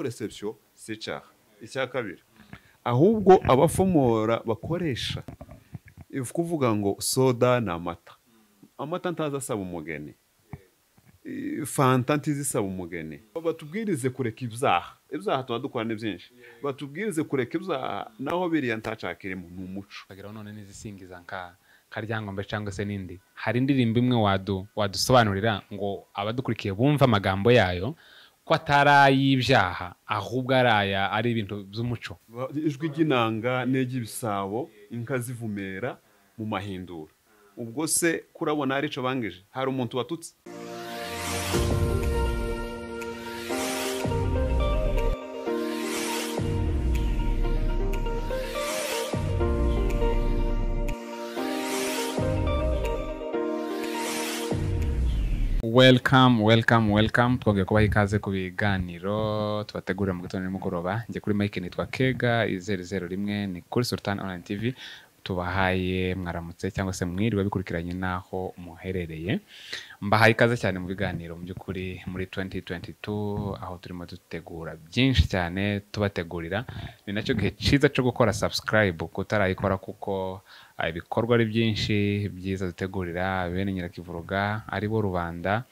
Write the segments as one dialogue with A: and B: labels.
A: reception si icyaha icya kabiri ahubwo abafomora bakoresha ni ukuvuga ngo soda ni amata amata ntazi asaba umugeni fanta ntizi isaba umugeni batubwirize kureka ibyaha ibyaha tuba dukora ni byinshi batubwirize kureka ibyaha naho biriya ntacakirimo ni umuco
B: bageraho none n'izisingiza nka karyankombe cyangwa se n'indi hari indirimbo imwe wadu wadusobanurira ngo abadukurikiye bumve amagambo yayo ko atari ay'ibyaha ahubwo ari aya ari ibintu by'umuco
A: ijwi ry'inanga n'iry'ibisabo inka zivumera mu mahindura ubwo se kurabona hari icyo bangije hari umuntu watutse
B: welcome welcome welcome twongeye kubaha ikaze ku biganiro tubategurira mu gitondo nimugoroba njye kuri mike nitwa kega izeru zeru rimwe ni kuri sultan online tv tubahaye mwaramutse cyangwa se mwiriwe bikurikiranye n'aho muherereye mbahaye ikaze cyane mu biganiro mu by'ukuri muri 2022 aho turimo dutegura byinshi cyane tubategurira ni nacyo gihe cyiza cyo gukora subscribe kutarayikora kuko Ah, ibikorwa ari byinshi byiza dutegurira bene nyirakivuruga ari bo rubanda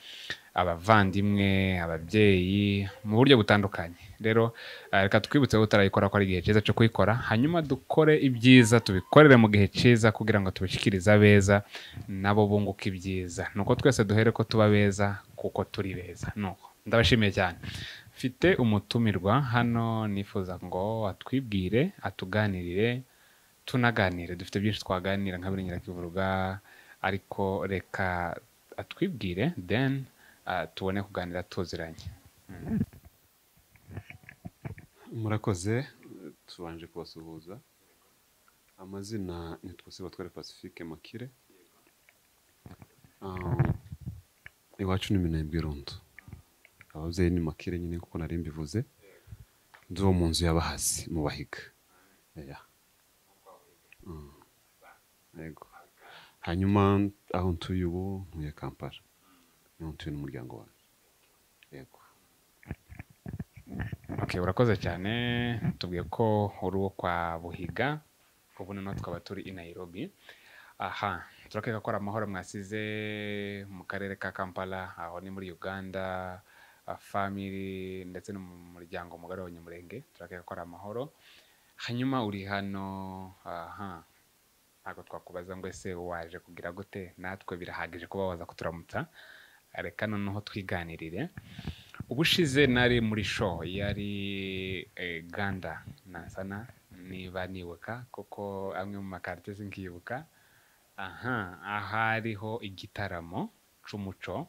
B: abavandimwe ababyeyi mu buryo butandukanye rero ah, reka twibutse ko utarayikora ko ari igihe cyiza cyo kuyikora hanyuma dukore ibyiza tubikorere mu gihe cyiza kugira ngo tubishyikirize abeza nabo bunguka ibyiza ni uko twese duhere ko tuba beza kuko turi beza nuko ndabashimiye cyane mfite umutumirwa hano nifuza ngo atwibwire atuganirire tunaganire dufite byinshi twaganira nka birinyira kivuruga ariko reka atwibwire then ah, tubone kuganira tuziranye
A: murakoze tubanje kubasuhuza amazina ni twose batware pacifique makire Ah, iwacu ni minembwe irondo ababyeyi ni makire nyine kuko nari mbivuze ndi uwo mu nzu y'abahazi mu bahiga Yeah. Mm. Yego. hanyuma aho ntuye ubu ntuye kampala niho ntuye n'umuryango wanjye yego
B: okay urakoze cyane tubwiye ko uri uwo kwa buhiga ubu noneho tukaba turi i nairobi aha turakeka ko ari amahoro mwasize mu karere ka kampala aho ni muri uganda ah, family ndetse no mu muryango mugari w'abanyamurenge turakeka ko ari amahoro hanyuma uri hano aha ntabwo twakubaza ngo ese waje kugira gute natwe birahagije kuba waza kuturamutsa reka noneho twiganirire ubushize nari muri show yari eh, ganda nasana niba nibuka kuko amwe mu makarite sinkibuka aha ahariho igitaramo c'umuco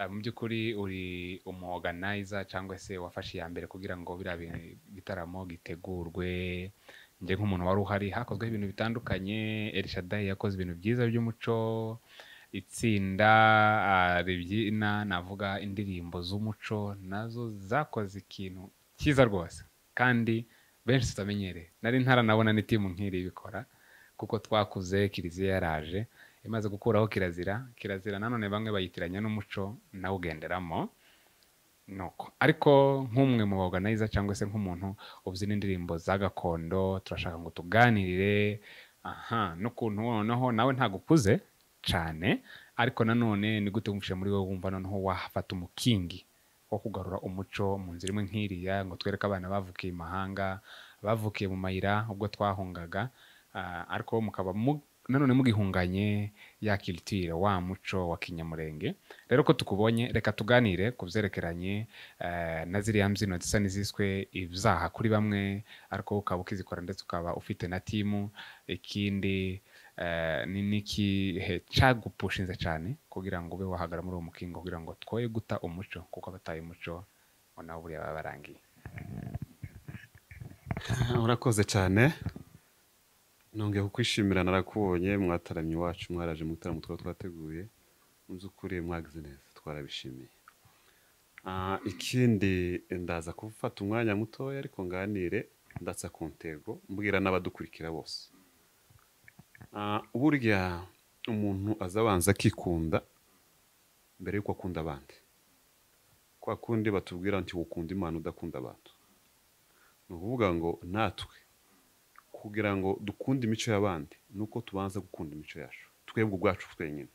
B: Ah, mu by'ukuri uri umuorganiza cyangwa se wafashe iya mbere kugira ngo biriya bi- bitaramo gitegurwe njye nk'umuntu wari uhari hakozweho ibintu bitandukanye elishadayi yakoze ibintu byiza by'umuco itsinda ah, ribyina navuga indirimbo z'umuco nazo zakoze ikintu cyiza rwose kandi benshi tutamenyereye nari ntaranabona n'itimu nk'iri bikora kuko twakuze kiliziya yaraje imaze gukuraho kirazira kirazira nanone bamwe bayitiranya n'umuco nawugenderamo nuko ariko nk'umwe mu baganiriza cyangwa se nk'umuntu ubyina indirimbo za gakondo turashaka ngo tuganirire aha n'ukuntu noneho nawe ntabwo ukuze cyane ariko nanone ni gute wumvise muri wowe wumva noneho wahafata umukingi wo kugarura umuco mu nzira imwe nk'iriya ngo twereke abana bavukiye i mahanga bavukiye mu mayira ubwo twahungaga ah, ariko bo mukaba mu- nanone mugihunganye ya kilitire wa muco wa kinyamurenge rero ko tukubonye reka tuganire ku byerekeranye eh, na ziriya mbyino zisa n'iziswe ibyaha kuri bamwe ariko wowe ukaba ukizikora ndetse ukaba ufite na timu ikindi eh, ni n'ikihe cyagupushinze cyane kugira ngo ube wahagara muri uwo mukingo kugira ngo twoye guta umuco kuko abataye umuco ngo nabo buriya baba barangiye
A: urakoze cyane nongeye kukwishimira narakubonye mwataramye iwacu mwaraje mu gitaramo twaba twateguye mu by'ukuri mwagize neza twarabishimiye Ah, ikindi ndaza gufata umwanya mutoya ariko nganire ndatsa ku ntego mbwira n'abadukurikira bose Ah, burya umuntu aza abanza akikunda mbere y'uko akunda abandi kwa kundi batubwira nti ukunda imana udakunda abantu ni ukuvuga ngo natwe kugira ngo dukunde imico y'abandi ni uko tubanza gukunda imico yacu twebwe ubwacu twenyine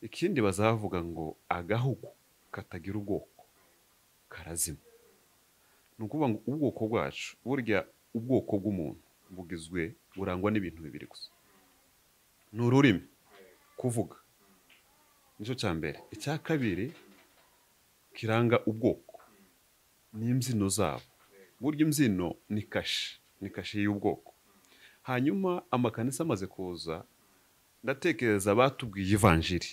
A: ikindi bazavuga ngo agahugu katagira ubwoko karazima ni ukuvuga ngo ubwoko bwacu burya ubwoko bw'umuntu bugizwe burangwa n'ibintu bibiri gusa ni ururimi kuvuga nicyo cya mbere icya kabiri kiranga ubwoko ni imbyino zabo burya imbyino ni kashi ni kashi y'ubwoko hanyuma amakanisa amaze kuza ndatekereza abatubwiye ivanjiri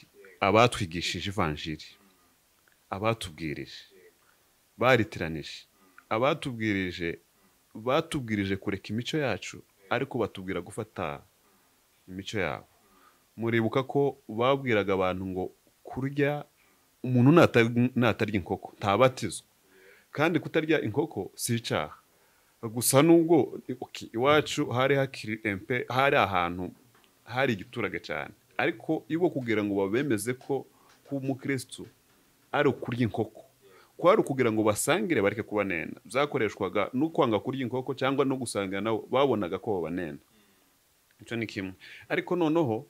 A: abatwigishije ivanjiri abatubwirije baritiranije abatubwirije batubwirije kureka imico yacu ariko batubwira gufata imico yabo muribuka ko babwiraga abantu ngo kurya umuntu nata- natarya inkoko ntabatizwa kandi kutarya inkoko si icyaha gusa nubwo ok, iwacu hari hakiri empe hari ahantu hari igiturage cyane ariko ibo kugira ngo babemeze ko kuba umukirisitu ari ukurya inkoko kwari ukugira ngo basangire bareke kubanena byakoreshwaga no kwanga kurya inkoko cyangwa no gusangira nabo babonaga ko babanena icyo ni kimwe ariko noneho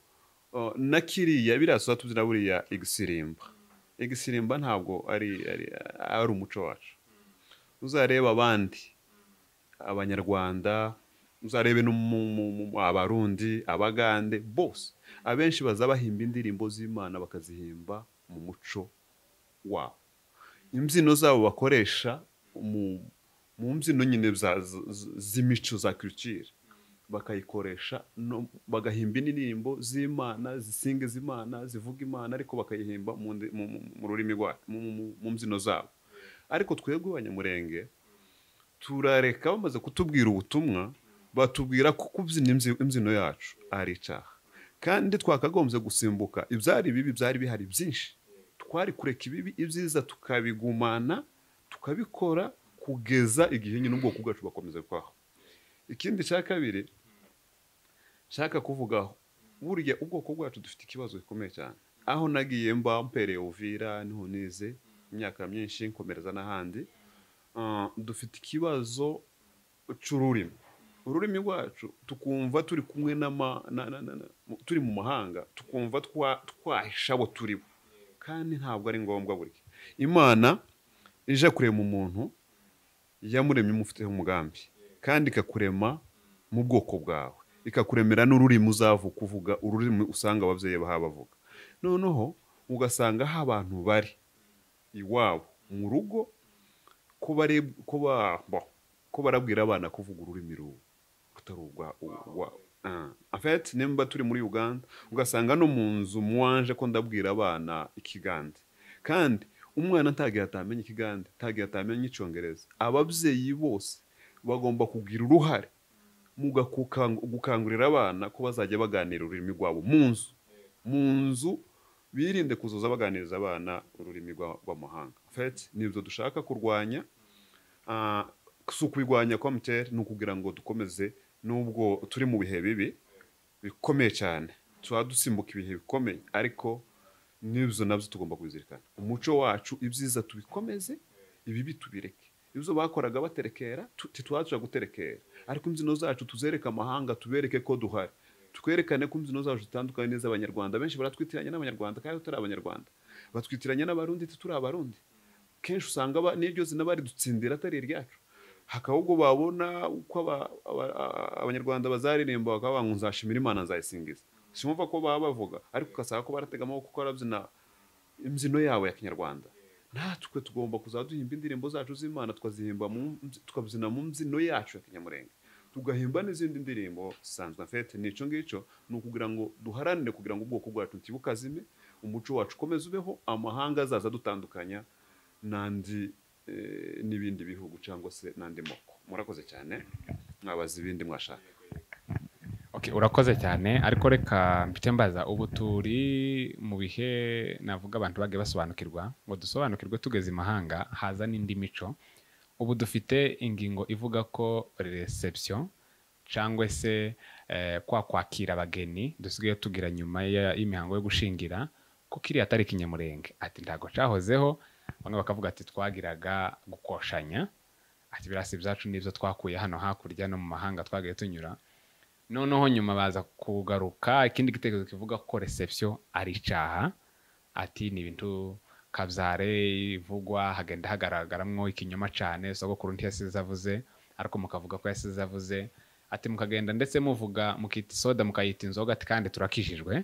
A: uh, na kiriya biriya tuza tuzi na buriya igisirimba igisirimba ntabwo ari ari, ari umuco wacu uzareba abandi abanyarwanda uzarebe no mu- mu- mu- abarundi abagande bose abenshi baza bahimba indirimbo z'imana bakazihimba mu muco wabo imbyino zabo bakoresha mu mu mbyino nyine za- z- z- z'imico za kirikire bakayikoresha no- bagahimba indirimbo z'imana zisingiza imana zivuga imana ariko bakayihimba mu ndi- mu- mu- mu rurimi rwa mu- mu- mu mbyino zabo ariko twebwe abanyamurenge turareka bamaze kutubwira ubutumwa batubwira ko kubyina imzi- imbyino yacu ari icyaha kandi twakagombye gusimbuka ibyari bibi byari bihari byinshi twari kureka ibibi ibyiza tukabigumana tukabikora kugeza igihe nyine ubwoko bwacu bakomeza kwaho ikindi cya kabiri nshaka kuvugaho burya ubwoko bwacu dufite ikibazo gikomeye cyane aho nagiye mba mpereye uvira niho nize imyaka myinshi nkomereza n'ahandi Uh, dufite ikibazo cy'ururimi ururimi rwacu tukumva turi kumwe n'ama- na- na- na- na- mu- turi mu mahanga tukumva twa- twahisha abo turi bo kandi ntabwo ari ngombwa burya imana ije kurema umuntu yamuremye imufiteho umugambi kandi ikakurema mu bwoko bwawe ikakuremera n'ururimi uzavuka uvuga ururimi usanga ababyeyi baha bavuga noneho ugasanga aho abantu bari iwabo mu rugo ko bari ko ba bo- ko barabwira abana kuvuga ururimi ru- rutari urwa urwa ah. en fait nimba turi muri Uganda ugasanga no mu nzu mwanje ko ndabwira abana ikigande kandi umwana ntagiye atamenya ikigande ntagiye atamenya icyongereza ababyeyi bose bagomba kugira uruhare mu gakukang- gukangurira abana ko bazajya baganira ururimi rwabo mu nzu mu nzu birinde kuzoza baganiriza abana ururimi rwa- rw'amahanga En fait nibyo dushaka kurwanya Ah, si ukubirwanya kwa mtr ni ukugira ngo dukomeze nubwo turi mu bihe bibi bikomeye cyane tuba dusimbuka ibihe bikomeye ariko n'ibyo nabyo tugomba kubizirikana umuco wacu ibyiza tubikomeze ibibi tubireke ibyo bakoraga baterekera tu- ntitwaza guterekera ariko imbyino zacu tuzereke amahanga tubereke ko duhari twerekane ko imbyino zacu zitandukanye n'iz'abanyarwanda benshi baratwitiranya n'abanyarwanda kandi turi abanyarwanda batwitiranya n'abarundi tituri abarundi kenshi usanga aba- n'iryo zina baridutsindira atari iryacu hakaba ubwo babona uko aba- aba- a- abanyarwanda bazaririmba bakaba ngo nzashimira imana nzayisingiza simumva ko baba bavuga ariko ugasanga ko baratega amaboko ko barabyina imbyino yabo ya kinyarwanda natwe tugomba kuzajya duhimba indirimbo zacu z'imana tukazihimba mu- tukabyina mu mbyino yacu ya kinyamurenge tugahimba n'izindi ndirimbo zisanzwe afite n'icyo ngicyo ni ukugira ngo duharanire kugira ngo ubwoko bwacu ntibukazime umuco wacu ukomeze ubeho amahanga azaza adutandukanya n'andi eh, n'ibindi bihugu cyangwa se n'andi moko murakoze cyane mwabaza ibindi mwashaka
B: Okay, urakoze cyane ariko reka mpite mbaza ubu turi mu bihe navuga abantu bagiye basobanukirwa ngo dusobanukirwe tugeze i mahanga haza n'indi mico ubu dufite ingingo ivuga ko reception cyangwa se eh, kwa kwakira abageni dusigaye tugira nyuma ya- y'imihango yo gushingira ko kiriya atari kinyamurenge ati ntabwo cyahozeho bamwe bakavuga ati twagiraga gukoshanya ati birasi ibyacu nibyo twakuye hano hakurya no mu mahanga twagaye tunyura noneho nyuma baza kugaruka ikindi gitekerezo kivuga ko reception ari icaha ati ni ibintu kabyare ivugwa hagenda hagaragaramo ikinyoma cyane sogokuru ntiyasize avuze ariko mukavuga ko yasize avuze ati mukagenda ndetse muvuga mukita isoda mukayita inzoga ati kandi turakijijwe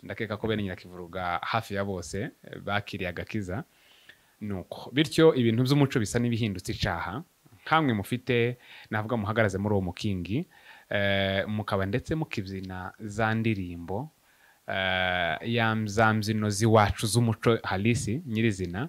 B: ndakeka ko bene nyirakivuruga hafi ya bose eh, bakiriye agakiza nuko bityo ibintu by'umuco bisa n'ibihindutse icaha nkamwe mufite navuga muhagaraze muri uwo mukingi eh, mukaba ndetse mukibyina za ndirimbo eh, ya za mbyino z'iwacu z'umuco halisi nyirizina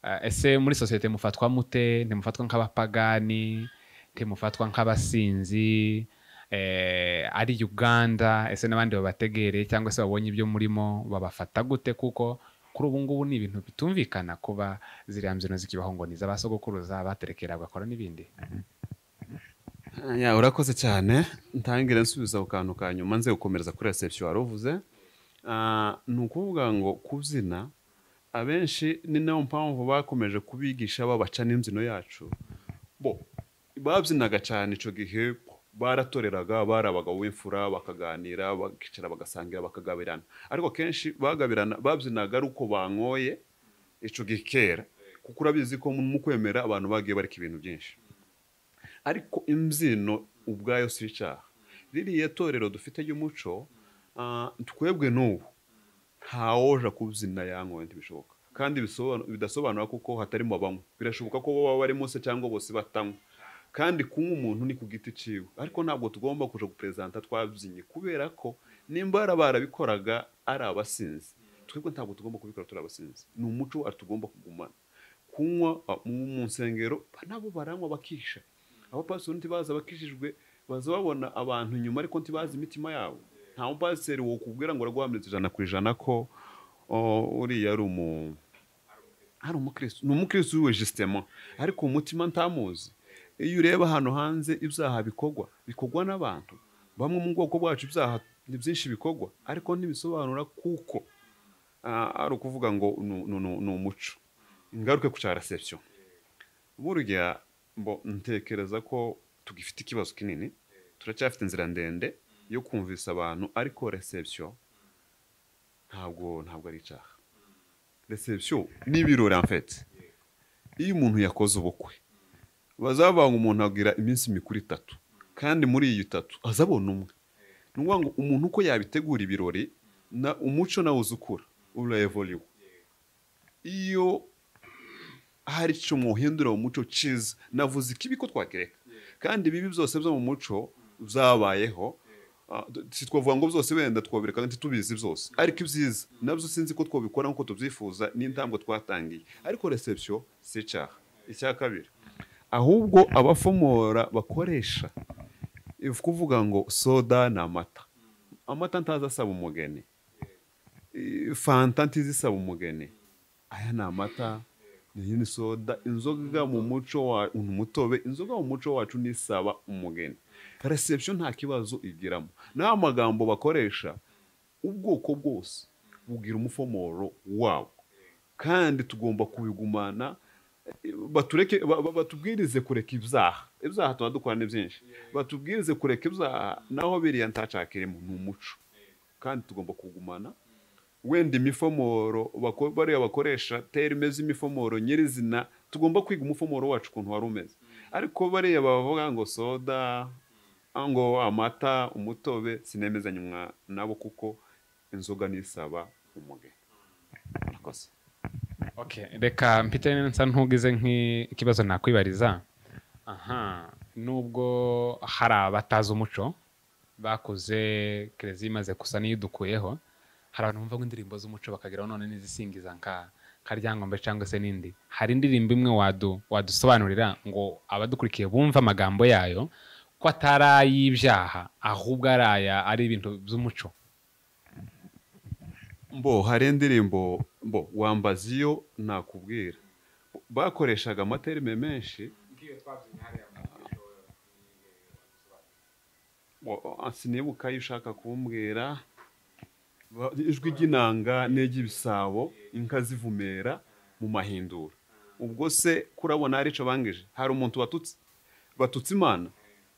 B: Eh, ese muri sosiyete mufatwa mute ntimufatwa nk'abapagani ntimufatwa nk'abasinzi eh, ari uganda ese n'abandi babategereye cyangwa se babonye ibyo murimo babafata gute kuko kuri ubu ngubu ni ibintu bitumvikana kuba ziriya mbyino zikibaho ngo ni iz'abasogokuruza baterekera bagakora n'ibindi
A: Ya, urakoze cyane ntangira nsubiza ku kantu ka nyuma nze gukomereza kuri reception wari uvuze Ah, ni ukuvuga ngo kubyina abenshi ni nayo mpamvu bakomeje kubigisha babaca n'imbyino yacu bo babyinaga cyane icyo gihe baratoreraga bari abagabo b'imfura bakaganira bakicara bagasangira bakagabirana ariko kenshi bagabirana babyinaga ari uko banyoye icyo gihe kera kuko urabizi ko mu kwemera abantu bagiye bareka ibintu byinshi ariko imbyino ubwayo si icyaha ririya torero dufite ry'umuco ah, twebwe n'ubu ntawoja kubyina yankoye ntibishoboka kandi bisobanura- bidasobanura kuko hatarimo bamwe birashoboka ko baba bari munsi cyangwa bose batanywa kandi kunywa umuntu ni ku giti ciwe ariko ntabwo tugomba kuja guperezanta twabyinnye kubera ko nimba bara barabikoraga ari abasinzi twebwe ntabwo tugomba kubikora turi abasinzi ni umuco wacu tugomba kugumana kunywa ah, mu mu nsengero nabo baranywa bakisha abapasiteri ntibazi abakijijwe baza babona abantu inyuma ariko ntibazi imitima yabo nta mupasiteri wokubwira ngo uragwamirije ijana ku ijana ko oh, uriya ari umu ari umukristo ni umukristo w'iwe jisitema ariko mu mutima ntamuzi iyo ureba hano hanze ibyaha bikorwa bikorwa n'abantu bamwe mu bwoko bwacu ibyaha ni byinshi bikorwa ariko ntibisobanura kuko ah, ari ukuvuga ngo ni- ni ni- ni umuco ingaruke ku cya reception burya mbo ntekereza ko tugifite ikibazo kinini turacyafite inzira ndende yo kumvisa abantu ariko reception ntabwo ntabwo ari icyaha reception ni ibirori en fait iyo umuntu yakoze ubukwe bazavanga umuntu agira iminsi mikuru itatu kandi muri iyo itatu azabona umwe ni ukuvuga ngo umuntu uko yabitegura ibirori na umuco nawe uzukura uravoriwe iyo hari icyo muhindura mu muco cyiza navuze ikibi ko twagereka kandi ibibi byose byo mu muco byabayeho Ah, d- si twavuga ngo byose wenda twabereka ntitubizi byose ariko ibyiza nabyo sinzi ko twabikora nk'uko tubyifuza n'intambwe twatangiye ariko reception si icyaha icya kabiri ahubwo abafomora bakoresha ifu kuvuga ngo soda ni amata amata ntazi asaba umugeni Eh, fanta ntizisaba umugeni aya ni amata iyi ni soda inzoga mu muco wa ni umutobe inzoga mu muco wacu nisaba umugeni reception nta kibazo igiramo n'amagambo bakoresha ubwoko bwose bugira umufomoro wabo kandi tugomba kubigumana eh, batureke ba- ba- batubwirize kureka ibyaha ibyaha tuba dukora ni byinshi batubwirize kureka ibyaha naho biriya ntacakirimo ni umuco kandi tugomba kugumana wenda imifomoro bako- bariya bakoresha terime z'imifomoro nyirizina tugomba kwiga umufomoro wacu ukuntu wari umeze ariko bariya bavuga ngo soda ngo amata umutobe sinemezanywa nabo kuko inzoga nisaba umugeni Murakoze.
B: Okay, reka mpite nsa ntugize nk'ikibazo nakwibariza aha nubwo hari abatazi umuco bakuze kerezi imaze gusa niyo idukuyeho hari abantu bumva indirimbo z'umuco bakageraho none n'izisingiza nka karyangombe cyangwa se n'indi hari indirimbo imwe wadu wadusobanurira ngo abadukurikiye bumve amagambo yayo ko atari ay'ibyaha ahubwo ari aya ari ibintu by'umuco
A: mbo hari indirimbo mbo wambaza iyo nakubwira bakoreshaga amaterime menshi Bo- ah, sinibuka ayo ushaka kumbwira Ba- ijwi ry'inanga n'iry'ibisabo inka zivumera mu mahindura ubwo se kurabona hari icyo bangije hari umuntu watutse batutse imana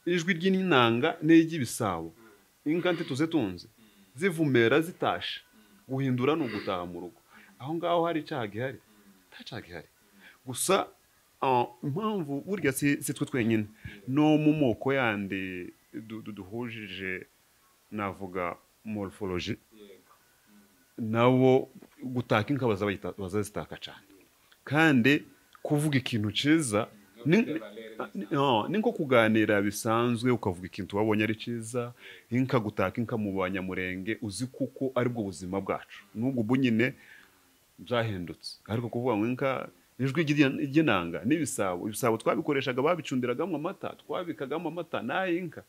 A: ijwi ry'inanga n'iry'ibisabo inka tuze tunze zivumera zitashe guhindura ni ugutaha mu rugo aho ngaho hari icyaha gihari nta cyaha gihari gusa ah, impamvu burya si si twe twenyine no mu moko yandi du- du- duhujije navuga morphology nabo gutaka inka bazabahita- bazazitaka cyane kandi kuvuga ikintu cyiza ni ni- no, ni nko kuganira bisanzwe ukavuga ikintu wabonye ari cyiza inka gutaka inka mu banyamurenge uzi kuko aribwo buzima bwacu n'ubwo ubu nyine byahindutse ariko kuvuga ngo inka ijwi ry'i- ry'inanga n'ibisabo ibisabo twabikoreshaga babicundiragamo amata twabikagamo amata n'ay'inka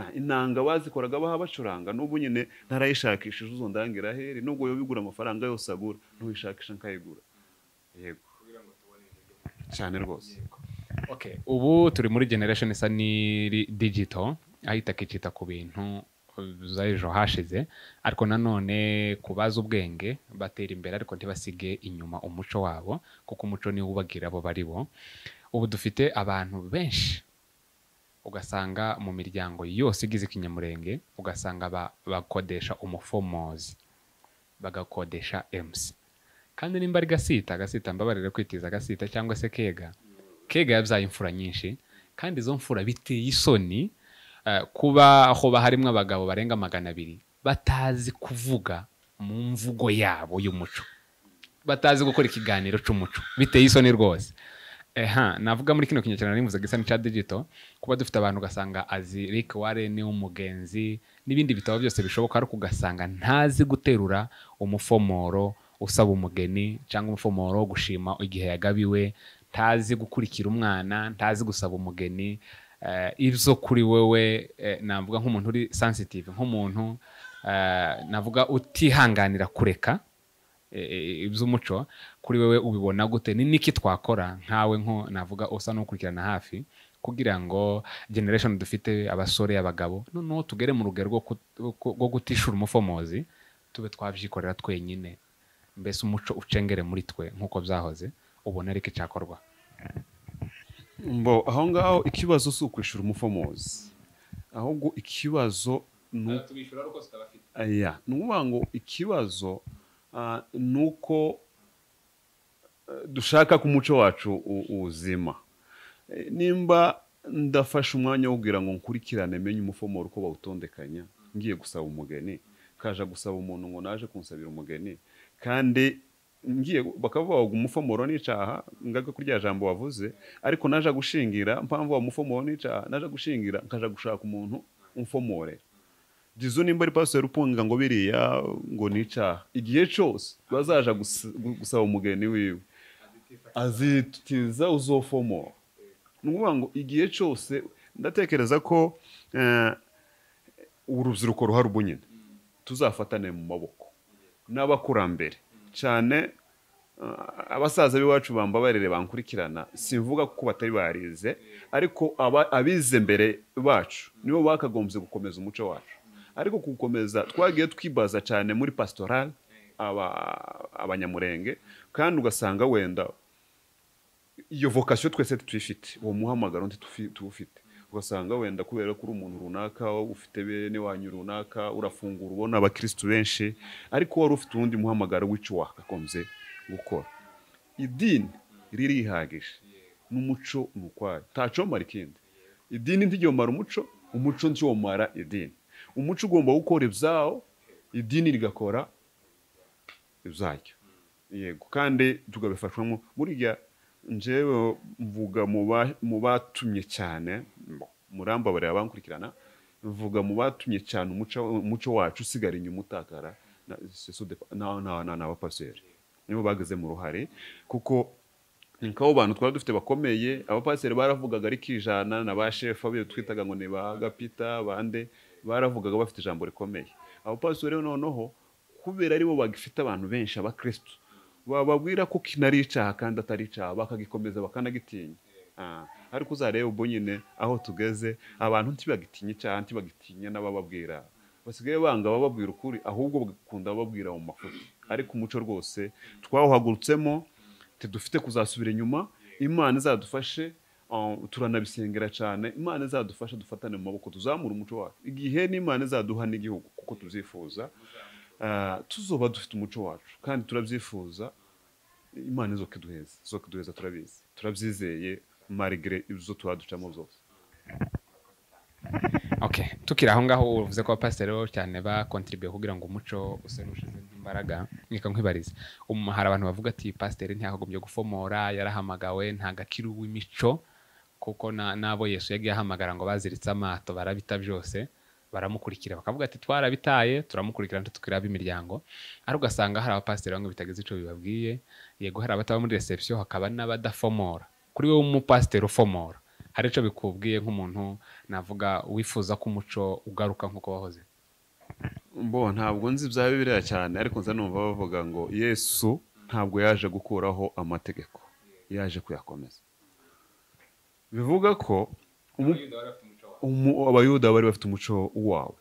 A: Ah, inanga bazikoraga baha bacuranga n'ubu nyine ntarayishakishije uzo ndangira heri nubwo yo bigura amafaranga yose agura ntuyishakisha nkayigura yego cyane rwose
B: Okay. ubu turi muri generation isa n'iri digital aho itaka ikita ku bintu z'ejo hashize ariko nanone kubaza ubwenge batera imbere ariko ntibasige inyuma umuco wabo kuko umuco niwo ubagira abo bari bo ubu dufite abantu benshi ugasanga mu miryango yose igize ikinyamurenge ugasanga ba- bakodesha umufomozi bagakodesha MC kandi nimba ari gasita gasita mbabarire kwitiza gasita cyangwa se kega kega yabyaye imfura nyinshi kandi izo mfura biteye isoni eh, kuba hoba harimo abagabo barenga magana abiri batazi kuvuga mu mvugo yabo y'umuco batazi gukora ikiganiro cy'umuco biteye isoni rwose eha navuga muri kino kinyakirana n'imuze gisa n'icya digito kuba dufite abantu ugasanga azi Rick Warren umugenzi n'ibindi bitabo byose bishoboka ariko ugasanga ntazi guterura umufomoro usaba umugeni cyangwa umufomoro wo gushima igihe yagabiwe ntazi gukurikira umwana ntazi gusaba umugeni eh, izo kuri wewe eh, navuga nk'umuntu uri sensitive nk'umuntu eh, navuga utihanganira kureka e- e- iby'umuco kuri wewe ubibona gute ni niki twakora nkawe nko navuga usa n'ukurikirana hafi kugira ngo generation dufite abasore abagabo noneho tugere mu rugero rwo kut- rwo- rwo gutishura umufomozi tube twabyikorera twenyine mbese umuco ucengere muri twe nk'uko byahoze ubona ariko icyakorwa
A: mbo aho ngaho ikibazo si ukwishyura umufomozi ahubwo ikibazo ni uko aya ni ukuvuga ngo ikibazo ah, ni uko eh, dushaka ko umuco wacu u- uzima Eh, nimba ndafashe umwanya wo kugira ngo nkurikirane menye umufomoro uko bawutondekanya ngiye gusaba umugeni kaja gusaba umuntu ngo naje kunsabira umugeni kandi ngiye bakavuga ngo umufomoro n'icaha ngaga kuri rya jambo wavuze ariko naje gushingira mpamvu wa mufomoro n'icaha naje gushingira nkaja gushaka umuntu umfomorera jizo nimba ari pasiteri upunga ngo biriya ngo n'icaha igihe cyose bazaja gus- gu- gusaba umugeni wiwe azitiza uzofomora ni ukuvuga ngo igihe cyose ndatekereza ko eh, urubyiruko ruhari ubu nyine tuzafatane mu maboko n'abakurambere cyane eh, abasaza b'iwacu bambabarire bankurikirana simvuga kuko batari barize ariko aba- abize mbere bacu nibo bakagombye gukomeza umuco wacu ariko gukomeza twagiye twibaza cyane muri pasitorale aba- abanyamurenge kandi ugasanga wenda iyo vocation twese tuyifite uwo muhamagaro ntitufi- tuwufite ugasanga wenda kubera ko uri umuntu runaka ufite bene wanyu runaka urafungura ubona abakirisitu benshi ariko wari ufite uwundi muhamagaro w'icyo wakagombye gukora idini ririhagije n'umuco ni ukwayo ntacomara ikindi idini ntigomara umuco umuco ntiwomara idini umuco ugomba gukora ibyawo idini rigakora ibyayo yego kandi tugabifashwamo burya njyewe mvuga mu ba- mu batumye cyane mo- murambabarira abankurikirana mvuga mu batumye cyane umuco umuco wacu usigara inyuma utakara na- c'est sous dépend- na- na- na- n'abapasiteri nibo bagizemo uruhare kuko ni nk'abo bantu twari dufite bakomeye abapasiteri baravugaga ariko ijana na ba shefu abiyo twitaga ngo ni ba gapita bande baravugaga bafite ijambo rikomeye abapasiteri rero noneho kubera aribo bagifite abantu benshi abakirisitu bababwira ko kinari icyaha kandi atari icyaha bakagikomeza bakanagitinya Ah, ariko uzarebe ubwo nyine aho tugeze abantu ntibagitinye icyaha ntibagitinya n'abababwira basigaye banga abababwira ukuri ahubwo bagakunda abababwira mu mafuti ariko umuco rwose twawuhagurutsemo dufite kuzasubira inyuma imana izadufashe ah, turanabisengera cyane imana izadufashe dufatane mu maboko tuzamure umuco wacu igihe n'imana izaduha n'igihugu kuko tubyifuza ah, tuzoba dufite umuco wacu kandi turabyifuza imana izo kiduheza izo kiduheza turabizi turabyizeye marigire ibyo tuba ducamo zose
B: okay tukiri aho ngaho uvuze ko abapasiteri bo cyane bakontribuye kugira ngo umuco use n'ushizemo imbaraga reka nkwibarize Um, hari abantu bavuga ati pasiteri ntiyagombye gufomora yarahamagawe ntagakiru w'imico kuko na- n'abo yesu yagiye ahamagara ngo baziritse amato barabita byose baramukurikira bakavuga ati twarabitaye turamukurikira ntitwira ab'imiryango ariko ugasanga hari abapasiteri bamwe bitageze icyo bibabwiye yego hari abataba muri reception hakaba n'abadafomora kuri wowe umupasiteri ufomora hari icyo bikubwiye nk'umuntu navuga wifuza ko umuco ugaruka nk'uko wahoze
A: Mbo ntabwo nzi bya bibiliya cyane ariko nza numva bavuga ngo yesu ntabwo yaje gukuraho amategeko yaje kuyakomeza bivuga ko umu- umu- abayuda bari bafite umuco wabo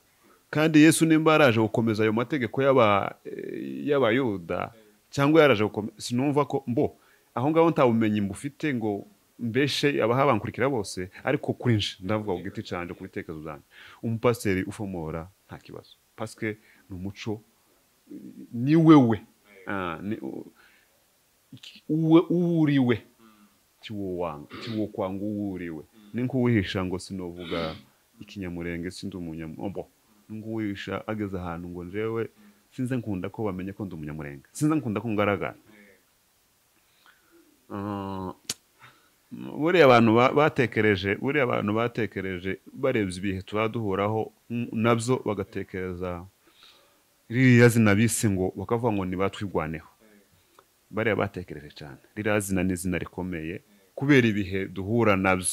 A: kandi yesu nimba yaraje gukomeza ayo mategeko y'aba- eh, y'abayuda cyangwa yaraje gukomeza sinumva ko mbo aho ngaho nta bumenyi mbufite ngo mbeshe abaha bankurikira bose ariko kuri nje ndavuga ku giti cyanjye ku bitekerezo byanjye umupasiteri ufomora nta kibazo pasike ni umuco ni wewe Ah, ni- u- iki- uwe uwuriwe tiwowanga tiwokwanga uwuriwe ninkuwihisha ngo sinovuga ikinyamurenge sindi umunyambo nguwihisha ageze ahantu ngo jewe sinze nkunda ko bamenye ko ndi umunyamurenge sinze nkunda ko ngaragara Ah, buriya abantu ba- batekereje buriya abantu batekereje barebye ibihe tuba duhuraho mm, nabyo bagatekereza ririya zina bise ngo bakavuga ngo nibatwigwaneho bariya batekereje cyane ririya zina ni izina rikomeye kubera ibihe duhura nabyo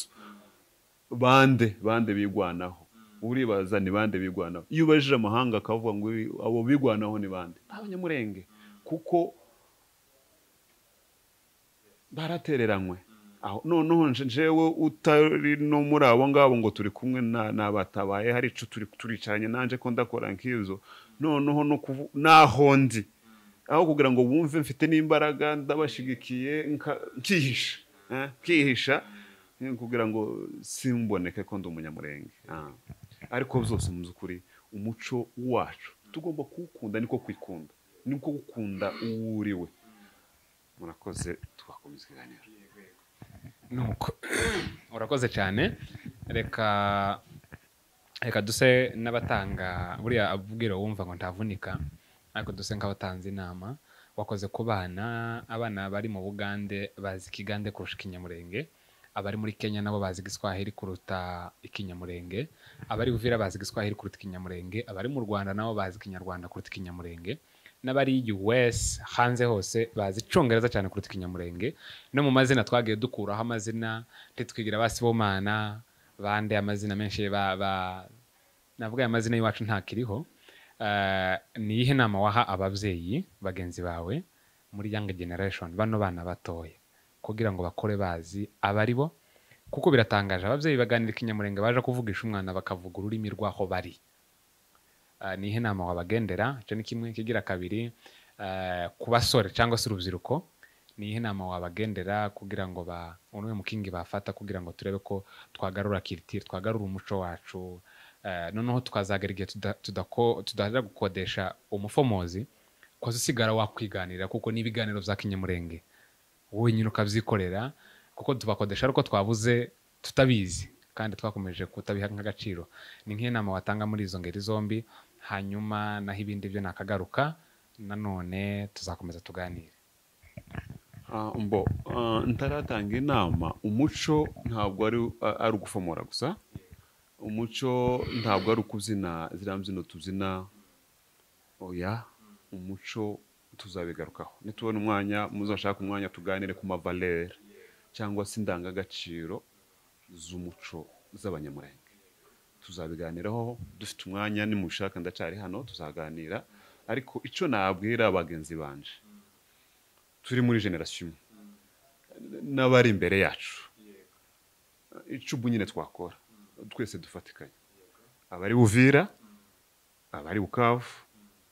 A: bande bande bigwanaho uribaza ni bande bigwanaho iyo ubajije amahanga akavuga ngo ibi- abo bigwanaho ni bande abanyamurenge kuko baratereranywe aho noneho nje- njewe utari no muri abo ngabo ngo turi kumwe na- n'abatabaye hari ico turi turicaranye nanje ko ndakora nk'izo noneho no kuvu- naho ndi aho kugira ngo bumve mfite n'imbaraga ndabashigikiye nka- nkihisha eh, nkihisha eh, kugira ngo simboneke ko ndi umunyamurenge Ah. ariko byose mu by'ukuri umuco wacu tugomba kuwukunda niko kwikunda niko gukunda uwo uriwe murakoze twakomeza ikiganiro
B: nuko urakoze cyane reka reka duse n'abatanga buriya abwira wumva ngo ntavunika ariko duse nk'abatanze inama wakoze ku bana abana bari mu bugande bazi ikigande kurusha ikinyamurenge abari muri kenya nabo bazi igiswahili kuruta ikinyamurenge abari uvira bazi igiswahili kuruta ikinyamurenge abari mu rwanda nabo bazi ikinyarwanda kuruta ikinyamurenge n'abari us hanze hose bazi icyongereza cyane kuruta ikinyamurenge no mu mazina twagiye dukuraho amazina ntitwigira ba sibomana bande amazina menshi ba- ba- navuga aya mazina y'iwacu ntakiriho Eh, ni iyihe nama waha ababyeyi bagenzi bawe muri young generation bano bana batoya kugira ngo bakore bazi abari bo kuko biratangaje ababyeyi baganira ikinyamurenge baje kuvugisha umwana bakavuga ururimi rw'aho bari Ah, ni iyihe nama wabagendera icyo ni kimwe kigira kabiri eh, ku basore cyangwa se urubyiruko ni iyihe nama wabagendera kugira ngo ba umwe mu kingi bafata kugira ngo turebe ko twagarura kiritiri twagarura umuco wacu Eh, noneho tukazagera igihe tuda- tudako- tudaharanira gukodesha umufomozi koza usigara wakwiganirira kuko n'ibiganiro bya kinyamurenge wenyine ukabyikorera kuko tubakodesha ariko twabuze tutabizi kandi twakomeje kutabiha nk'agaciro ni nk'iyo nama watanga muri izo ngeri zombi hanyuma naho ibindi byo nakagaruka nanone tuzakomeza tuganire
A: Ah, mbo ah, ntaratanga inama umuco ntabwo ari ah, ari ugufomora gusa umuco ntabwo ari ukubyina ziriya mbyino tubyina oya umuco tuzabigarukaho nitubona umwanya muzashaka umwanya tuganire ku mavalere cyangwa se indangagaciro z'umuco z'abanyamurenge tuzabiganiraho dufite umwanya nimushaka ndacari hano tuzaganira ariko icyo nabwira bagenzi banje turi muri generasiyo imwe n'abari imbere yacu icubu nyine twakora twese dufatikanye abari buvira abari bukavu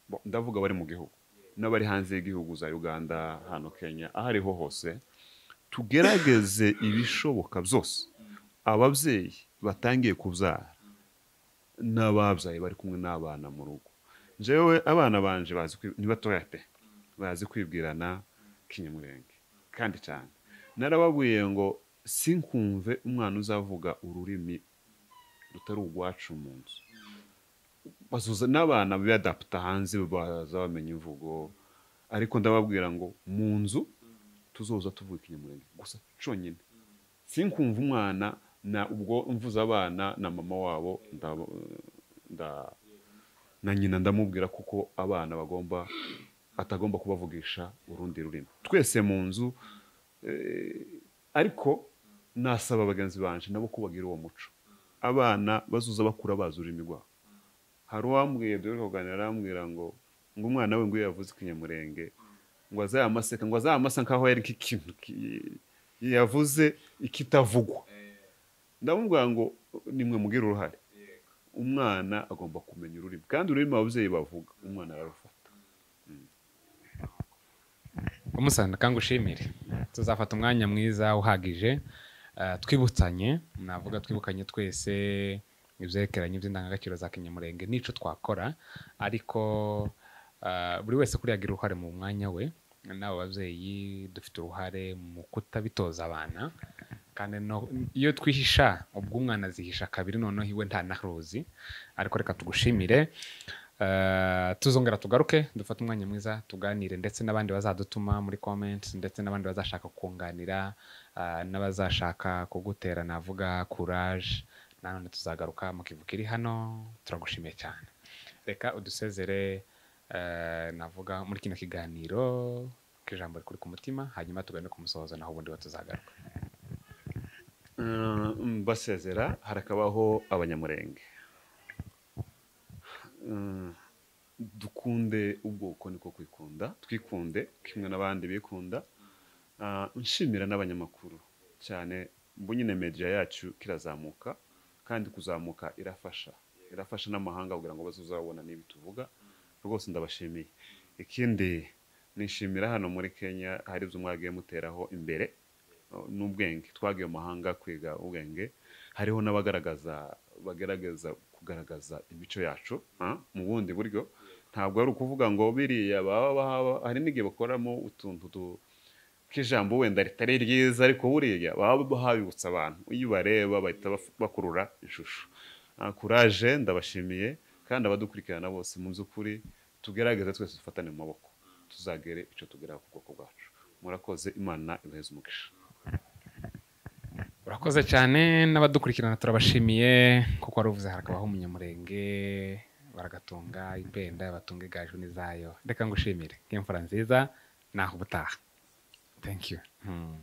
A: bo, ndavuga abari mu gihugu n'abari hanze y'igihugu za uganda hano kenya aho ariho hose tugerageze ibishoboka byose ababyeyi batangiye kubyara n'ababyaye bari kumwe n'abana mu rugo njyewe abana banje bazi kwi- ni batoya pe bazi kwibwirana kinyamurenge kandi cyane narababwiye ngo sinkumve umwana uzavuga ururimi rutari urwacu mu nzu bazuza n'abana biyadaputa hanze baza bamenya imvugo ariko ndababwira ngo mu nzu tuzoza tuvuga ikinyamurenge gusa cyonyine sinkumva umwana na ubwo mvuze abana na mama wabo ndaba- nda- na nyina ndamubwira kuko abana bagomba atagomba kubavugisha urundi rurimi twese mu nzu ariko nasaba bagenzi banje nabo kubagira uwo muco abana bazuza bakura bazi ururimi rwabo hari uwambwiye dore kuganira arambwira ngo ngo umwana we ngo iyo yavuze ikinyamurenge ngo azayamaseka ngo azayamasa nkaho yari ikintu ki- yavuze ikitavugwa ndamubwira ngo nimwe mugire uruhare umwana agomba kumenya ururimi kandi ururimi ababyeyi bavuga umwana ararufata
B: umusanga kandi ushimire tuzafata umwanya mwiza uhagije ah, twibutsanye navuga twibukanye twese ibyerekeranye by'indangagaciro za kinyamurenge n'icyo twakora ariko ah, buri wese kuri yagira uruhare mu mwanya we n'abo babyeyi dufite uruhare mu kutabitoza abana kandi no- iyo twihisha ubwo umwana azihisha kabiri noneho iwe nta naruzi ariko reka tugushimire Eh, tuzongera tugaruke dufate umwanya mwiza tuganire ndetse n'abandi bazadutuma muri comments ndetse n'abandi bazashaka kunganira eh, n'abazashaka kugutera navuga courage nanone tuzagaruka mu kivuko iri hano turagushimiye cyane reka udusezere eh, navuga muri kino kiganiro k'ijambo rikuri ku mutima hanyuma tugane ku musozo naho ubundi batuzagaruka
A: Mm, basezera harakabaho abanyamurenge Mm, dukunde ubwoko niko kwikunda twikunde kimwe n'abandi bikunda Ah, nshimira n'abanyamakuru cyane mbu nyine media yacu kirazamuka kandi kuzamuka irafasha irafasha n'amahanga kugira ngo bazuzabona n'ibi tuvuga rwose ndabashimiye ikindi nishimira hano muri kenya hari ibyo mwagiye muteraho imbere n'ubwenge twagiye mu mahanga kwiga ubwenge hariho n'abagaragaza bagaragaza kugaragaza imico yacu ah, mu bundi buryo ntabwo ari ukuvuga ngo biriya baba bahaba hari n'igihe bakoramo utuntu tu- k'ijambo wenda ritari ryiza ariko buriya baba bahabibutsa abantu iyo ubareba bahita baf- bakurura ishusho Ah, kuraje ndabashimiye kandi abadukurikirana bose mu by'ukuri tugerageze twese dufatane mu maboko tuzagere icyo tugeraho ku bwoko bwacu murakoze imana ibaheze umugisha
B: urakoze cyane n'abadukurikirana turabashimiye kuko wari uvuze harakabaho umunyamurenge baragatunga ibenda batunga igaju n'izayo reka ngushimire nk'imfura nziza naho ubutaha thank you hmm.